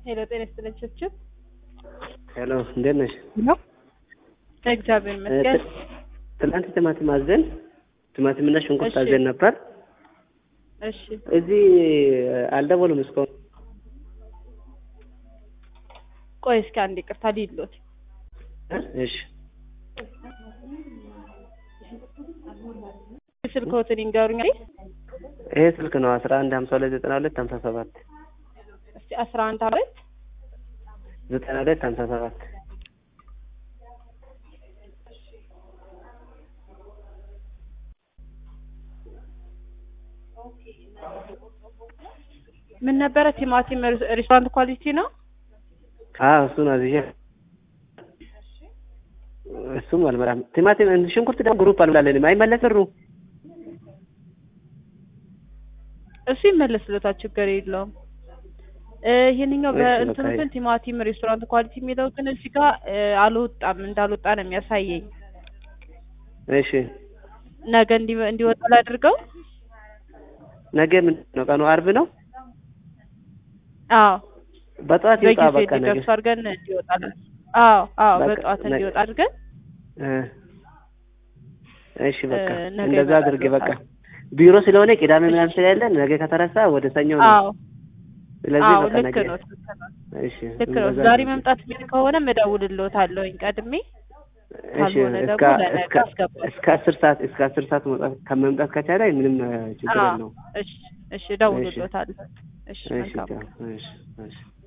ሄሎ ጤና ይስጥልኝ ችብችብ ሄሎ እንዴት ነሽ? ነው እግዚአብሔር ይመስገን። ትናንት ቲማቲም አዘን ቲማቲምና ሽንኩርት እሺ። አዘን ነበር። እሺ እዚህ አልደወሉም እስካሁን። ቆይ እስኪ አንድ ይቅርታ ሊሎት እሺ ስልክዎትን ይንገሩኝ። አይደል? ይሄ ስልክ ነው አስራ አንድ ሀምሳ ሁለት ዘጠና ሁለት ሀምሳ ሰባት እስቲ አስራ አንድ አመት ዘጠና ሁለት ሀምሳ ሰባት ምን ነበረ? ቲማቲም ሬስ- ሬስቶራንት ኳሊቲ ነው። አዎ እሱን አዝዤ እሱም አልመራም። ቲማቲም ሽንኩርት ደግሞ ግሩፕ አልብላለንም አይመለስ ብሩ እሱ ይመለስለታል፣ ችግር የለውም። እ ይሄንኛው እሺ፣ በእንትኑ በቃ ግን ቲማቲም ሬስቶራንት ኳሊቲ የሚለው ግን እዚህ ጋር እ አልወጣም እንዳልወጣ ነው የሚያሳየኝ። እሺ ነገ እንዲ- እንዲወጣ ላድርገው። ነገ ምንድን ነው ቀኑ? አርብ ነው። አዎ በጠዋት ይውጣ በጊዜ በቃ ነገ እንዲደርሱ አድርገን እንዲወጣለን። አዎ አዎ በቃ በጠዋት ነገ- እንዲወጣ አድርገን እ እሺ በቃ እ ነገ እንደዛ አድርጌ በቃ ይመጣልዎታል። ቢሮ ስለሆነ ቅዳሜ ምናምን ስለያለን ነገ ከተረሳ ወደ ሰኞ ነው። አዎ ስለዚህ አዎ በቃ ልክ ነገ ነው ልክ ነው እሺ ልክ ነው። እንደዛ ዛሬ አድርጌ። መምጣት የሚል ከሆነ እደውልልዎታለሁኝ ቀድሜ እሺ ካልሆነ እስከ ደግሞ ለነገ እስከ አስገባለሁ። እስከ አስር ሰዓት እስከ አስር ሰዓት መውጣት ከመምጣት ከቻለ ምንም እ ችግር አዎ የለውም። እሺ እሺ እደውልልዎታለሁ። እሺ እሺ መልካም ቻው። እሺ እሺ